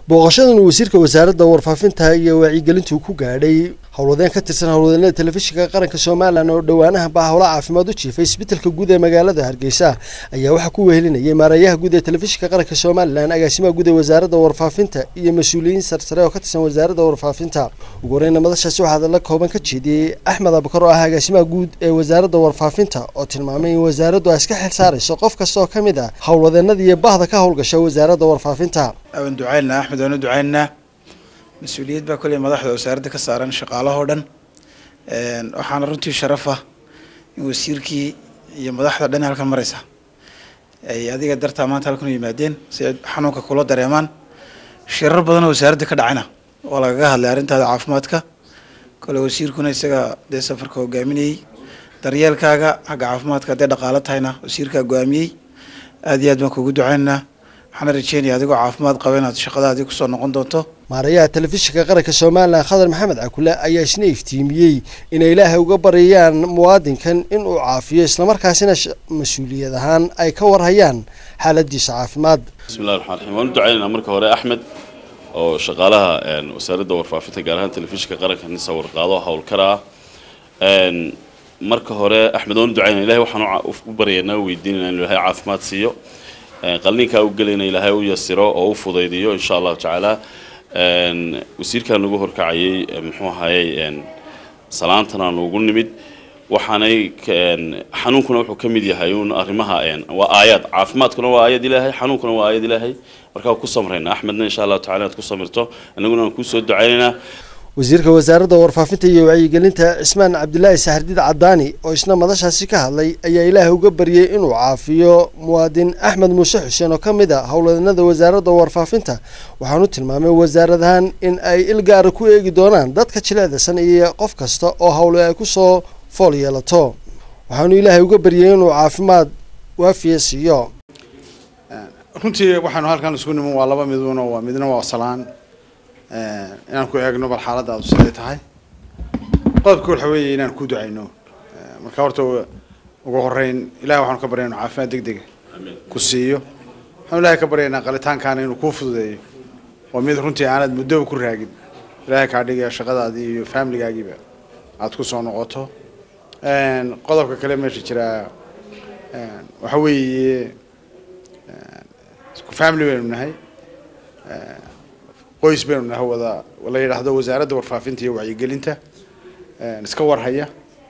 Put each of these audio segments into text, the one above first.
booqashadan wasiirka wasaaradda warfaafinta iyo wacyigelintu ku gaadhay howlwadeen ka tirsan howlwadeennada telefishinka qaranka somalilan oo dhowaanaha baa howlo caafimaad u jiifay isbitaalka guud ee magaalada hargeysa ayaa waxaa ku wehelinayay maarayaha guud ee telefishinka qaranka somalilan agaasimaha guud ee wasaaradda warfaafinta iyo mas-uuliyiin sarsare oo ka tirsan wasaaradda warfaafinta ugu horeyna madashaasi waxaa hadalla kooban ka jeediyey axmed abakar oo ah agaasimaha guud ee wasaaradda warfaafinta oo tilmaamay in wasaaraddu ay iska xil saarayso qof kasta oo ka mid ah howlwadeenada iyo bahda ka howlgasha wasaaradda warfaafinta waan ducaynaa axmed waan u ducaynaynaa mas-uuliyad baa kolley madaxda wasaaradda ka saaran shaqaalahoo dhan waxaana runtii sharaf ah in wasiirkii iyo madaxda dhan halkan maraysa ay adiga dartaa maanta halkan u yimaadeen si ay xanuunka kula dareemaan shirar badan oo wasaaradda ka dhacayna oo lagaga hadlay arrintaada caafimaadka kole wasiirkuna isaga dee safarka hogaaminayey daryeelkaaga xagga caafimaadka haddee dhaqaalo tahayna wasiirkaa go-aamiyey aad iyo aad baan kuugu ducaynaynaa waxaana rajeynaya adigoo caafimaad qaba inaad shaqadaadii kusoo noqon doonto maarayaha telefishinka qaranka somalilan khadar maxamed cakule ayaa isna iftiimiyey inay ilaahay uga baryayaan muwaadinkan inuu caafiyo islamarkaasina mas-uuliyad ahaan ay ka warhayaan xaaladiisa caafimaad bismillahi raxmaan raxiim waan u ducaynaynaa marka hore axmed oo shaqaalaha wasaaradda warfaafinta gaar ahaan telefishinka qaranka nin sawirqaado howlkara ah marka hore axmed waan u ducaynaa ilahay waxaan u baryaynaa u weydiinayna inu ilahay caafimaad siiyo qalninkaa u gelayna ilaahay u yasiro oo u fudaydiyo insha allahu tacaala wasiirkan nagu horkacayay muxuu ahayey salaantan aan ugu nimid waxaanay xanuunkuna wuxuu ka mid yahay un arrimaha waa aayaad caafimaadkuna waa aayad ilaahay xanuunkuna waa aayad ilaahay markaa ku samrayna axmedna insha allahu tacala inaad ku samirto annaguna aan kusoo ducaynaynaa wasiirka wasaaradda warfaafinta iyo wacyigelinta cismaan cabdilaahi saxardiid cadaani oo isna madashaasi ka hadlay ayaa ilaahay uga baryay inuu caafiyo muwaadin axmed muuse xuseen oo ka mid a howlwadeennada wasaaradda warfaafinta waxaanu tilmaamay wasaaradahan in ay ilgaara ku eegi doonaan dadka jileecdasan iyo qof kasta oo howle ay kusoo fool yeelato waxaanu ilaahay uga baryay inuu caafimaad waafiya siiyo runtii waxaanu halkan isugu niman waa laba miduno waa midna waa salaan inaan ku eegno bal xaaladaadu siday tahay qodobka waxa weeye inaan ku ducayno marka horta ugu horeyn ilahay waxaanu ka barya inu caafimaad deg dega ku siiyo waxaanu ilahay ka baryaynaa qalitaankaana inuu kuu fududeeyo oo mid runtii aanad muddoba ku raagin ilahay kaa dhigaya shaqadaadii iyo familigaagiiba aada ku soo noqoto qodobka kale meesha jiraa waxa weeye family baynu nahay qoys baynu nahay wada la yidhaahdo wasaaradda warfaafinta iyo wacyigelinta iska warhaya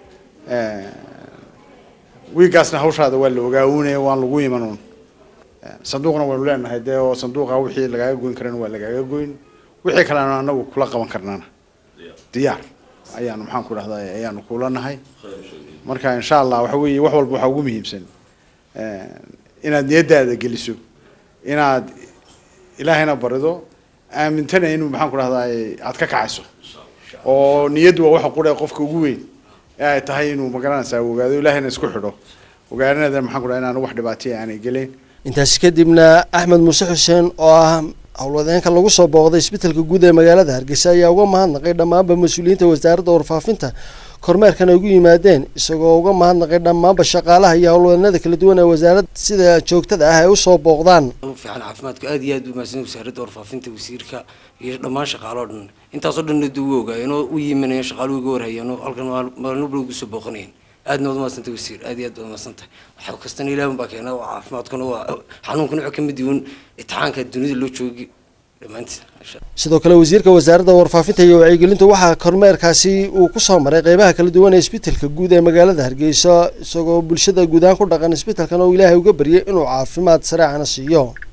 wiigaasna hawshaada waa la ogaawinaya waan lagu imanuun sanduuqna waynu leenahay dee oo sanduuqa wixii lagaaga goyn karana waa lagaaga goyn wixii kalena anagu kula qaban karnaana diyaar ayaanu maxaan ku dhahdaa ayaanu kula nahay marka insha allah waxa weeye wax walba waxaa ugu muhiimsan inaad niyadaada geliso inaad ilaahayna barido aamintana inuu maxaan ku dhahdaa aad ka kacayso oo niyaddu waa waxa qura qofka ugu weyn ee ay tahay inuu magaranaysaa ogaado ilaahayna isku xidho ogaanada maxaan ku dhaha inaan wax dhibaataya aanay gelayn intaasi kadibna axmed muuse xuseen oo ah howlwadeenka lagu soo booqday isbitaalka guud ee magaalada hargeysa ayaa uga mahadnaqay dhammaanba mas-uuliyiinta wasaaradda warfaafinta kormeerkan ay ugu yimaadeen isagoo uga mahadnaqay dhammaanba shaqaalaha iyo howlwadeennada kala duwan ee wasaaradda sida joogtada ah ay usoo booqdaan fiican caafimaadku aad iyo aad u mahadsan wasaaradda warfaafinta wasiirka iyo dhammaan shaqaaloo dhan intaasoo dhan nadu u ogaayeen oo u yimanayeen shaqaaluhu iga warhayeen oo halkan maalnubla ugu soo booqanayeen aadna waad umahadsantay wasiir aad iyo aad waad umahadsantay waxa kastana ilaah baa keena waa caafimaadkuna waa xanuunkuna wuxuu kamid yihiin itixaanka dunida loo joogi sidoo kale wasiirka wasaaradda warfaafinta iyo wacyigelinta waxaa kormeerkaasi uu kusoo maray qeybaha kala duwan ee isbitaalka guud ee magaalada hargeysa isagoo bulshada guud ahaan ku dhaqan isbitaalkan oo ilaahay uga baryay inuu caafimaad sareecana siiyo